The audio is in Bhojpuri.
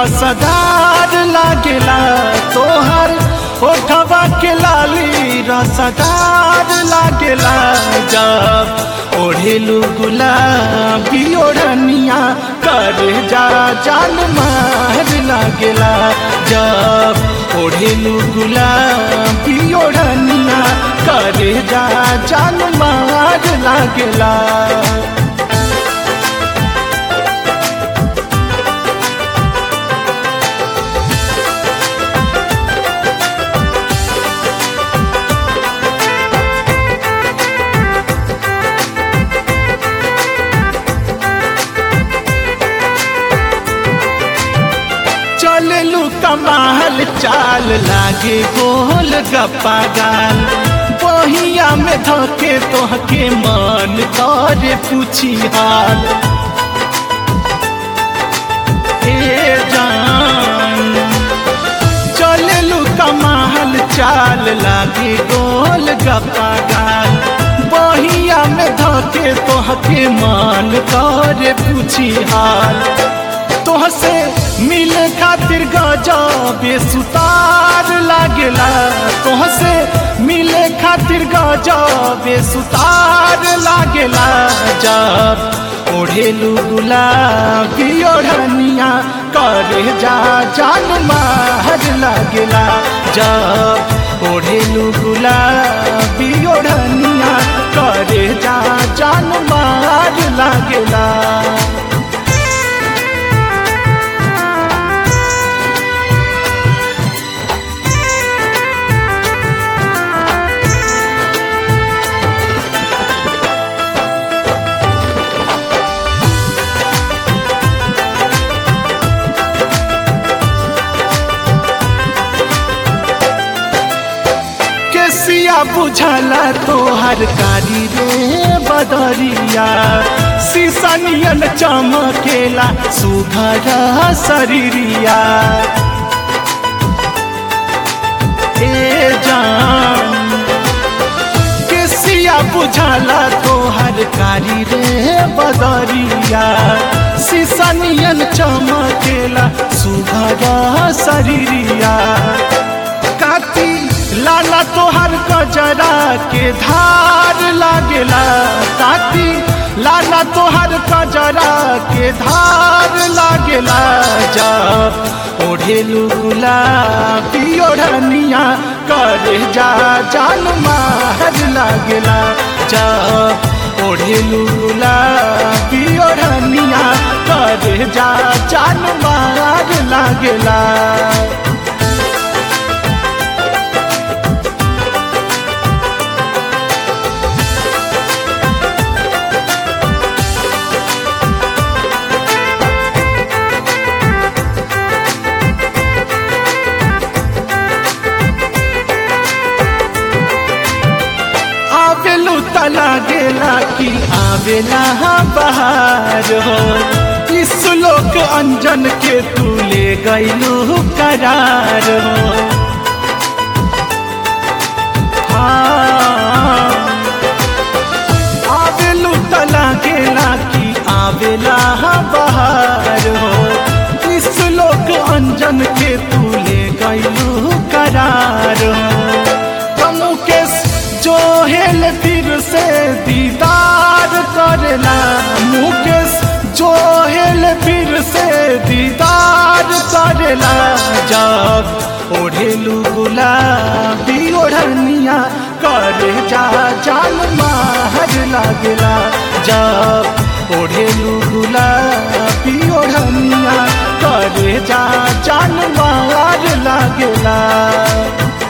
रसदार लागेला तोहर ओठवा के लाली रसदार लागेला जब ओढ़ेलू गुलाबी ओढ़निया कर जा जान मार लागेला जब ओढ़ेलू गुलाबी ओढ़निया कर जा जान मार लागेला चललू कमाल चाल लागे गोल गप्पा गाल बहिया में धके तोहके मन करे पूछी हाल ए जान चललू कमाल चाल लागे गोल गप्पा गाल बहिया में धके तोहके मन करे पूछी हाल तोहसे मिल खातिर गजबे सुतार लागेला तोहसे मिले खातिर गजबे सुतार लागेला जब ओढ़ेलू गुलाबी ओढ़निया करे जा जान मार लागेला जब ओढ़ेलू गुलाबी ओढ़निया करे जा जान मार लागेला केसिया बुझला तोहर कारी रे बदरिया सीसनियन चमकेला सुघर शरीरिया ए जान केसिया बुझला तोहर कारी रे बदरिया सीसनियन चमकेला सुघर शरीरिया काती लाला तोहर गजरा के धार लागेला काती लाला तोहर गजरा के धार लागेला जब ओढ़ेलू गुलाबी ओढ़निया करे जा जान मार लागेला जब ओढ़ेलू गुलाबी ओढ़निया करे जा जान मार लागेला आवेलू तला गेला कि आवेला बहार हो इस लोक अंजन के तू ले गईलू करार हो हाँ आवेलू तला गेला कि आवेला बहार हो इस लोक अंजन के तू ले गईलू करार हो मुकेश जो हेल फिर से दीदार करला मुकेश जो हेल फिर से दीदार करला जब ओढ़ेलू गुलाबी ओढ़निया करे जा जान मार लागेला जब ओढ़ेलू गुलाबी ओढ़निया करे जा जान मार लागेला